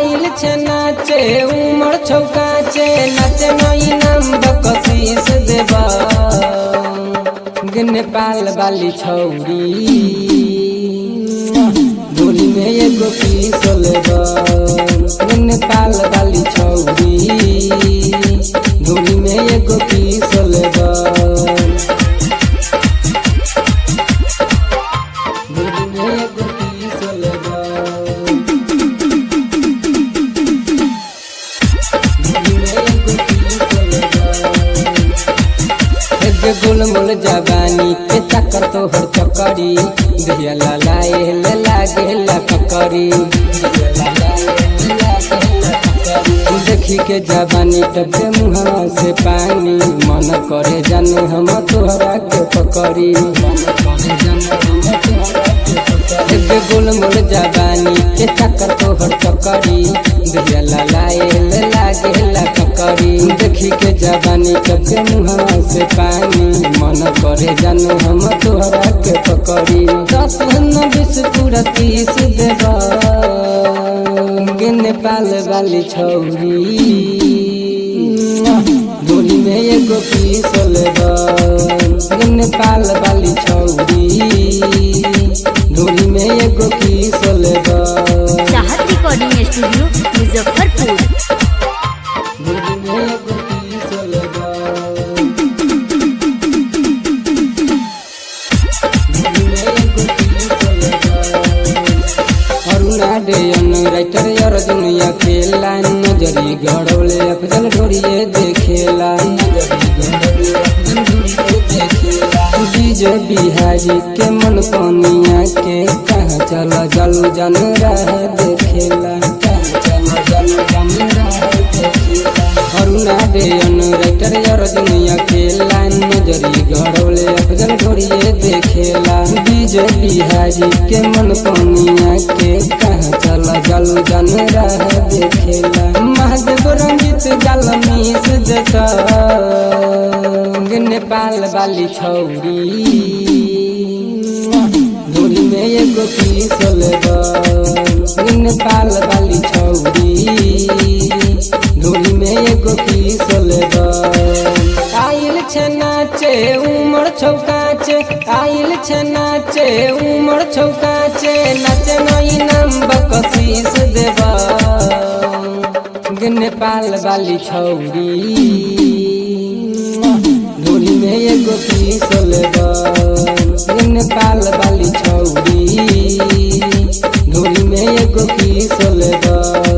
आइल छे नाचे उमर छौकाचे नाचे नई नाम बकशीस देबा नेपाल वाली छौरी डोली में एगो पीस लेबा नेपाल वाली छौरी डोली में एगो पीस लेबा डोली में एगो पीस लेबा गोल मोल जवानी के चक्कर तोहर चकरी दहिया लाए ले लागे ला फकरी देखी के जवानी टपे मुहवा से पानी मन करे जाने हम तोहरा के पकड़ी मन करे जाने हम तोहरा के पकड़ी एगे गोल मोल जवानी के चक्कर तोहर चकरी दहिया लाए ले लागे ला फकरी देखी के जवानी टपे मुहवा से पानी मन करे जाने हम तोहरा के पकड़ी दस न बीस पूरा तीस देबा नेपाल वाली छौरी डोली में एगो पीस लेबा नेपाल वाली छौरी डोली में एगो पीस लेबा चाहत रिकॉर्डिंग स्टूडियो मुजफ्फरपुर डोली में एगो पीस लेबा डोली में एगो पीस लेबा अरुणा डेयन राइटर यार दुनिया खेला नजरी गड़ौले अफजल ढोरिए देखेला नजरी गड़ौले अफजल ढोरिए देखेला डीजे बिहारी के मन पनिया के कहाँ चला जलू जन रह देखेला कहाँ चला जलू जन रह देखेला अरुणा डेयन राइटर यार दुनिया खेला नजरी गड़ौले अफजल ढोरिए देखेला डीजे बिहारी के मन पनिया के कहाँ चला जलू जन रह देखेला महादेव रंजित गल मीस जता नेपाल वाली छौरी डोली में एगो पीस लेबा नेपाल वाली छौरी डोली में एगो पीस लेबा आइल छे नाचे उमर छौकाचे आइल छे नाचे उमर छौकाचे नाचे नई नाम बकशीस देबा नेपाल वाली छौरी डोली में एगो पीस लेबा नेपाल वाली छौरी डोली में एगो पीस लेबा